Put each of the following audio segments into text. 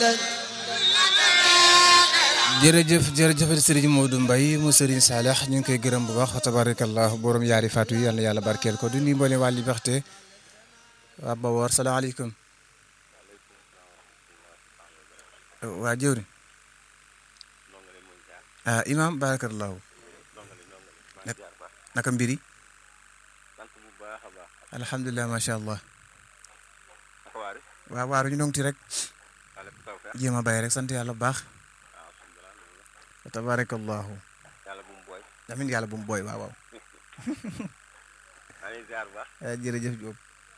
jërëjëf jërëjëf Serigne Modou Mbaye mu Serigne Saleh ñu ngi koy gërëm bu baax fa tabarakallah borom yaari faatu yi yal na yàlla barkeel ko du nuyu mboolem waa Liberté waa Bawor salaamaaleykum waa jëwri ah imam barakallahu naka mbiri alhamdulilah macha allah waaw waaru ñu ngi rek jéem a bàyyi rek sant yàlla bu baax wa tabarakallahu amin yàlla bu mu booy waaw waaw jërëjëf Diop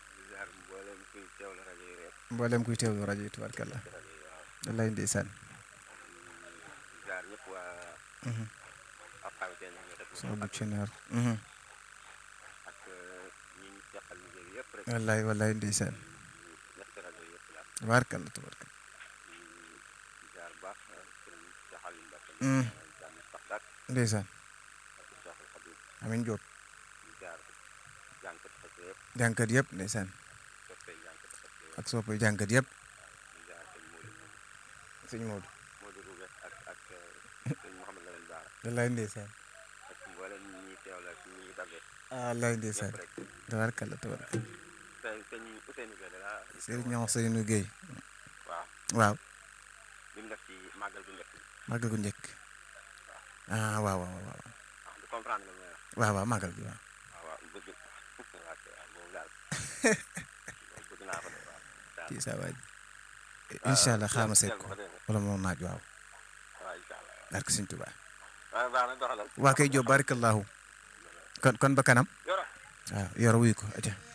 mboolem kuy teewlu rajo yi tabarakallah wallaay ndeysaan sama bu ceneer wallaay wallaay ndeysaan tabarakalla tabarakalla ndeysaan amin Diop jànkat yëpp ndeysaan ak soppay jànkat yëpp sëñ Modou wallaay ndeysaan ah wallaay ndeysaan tabarakalla tabarakalla sëriñ ñoo Ousseynou Gueye waaw màggal gu njëkk ah waaw waaw waaw waaw waaw màggal gi waaw kii saa waay incha allah xaama seet ko wala moom naaj waaw barke Sëñ Tuubaa waa kay Jóob barakallahu kon kon ba kanam waaw yor wuy ko aja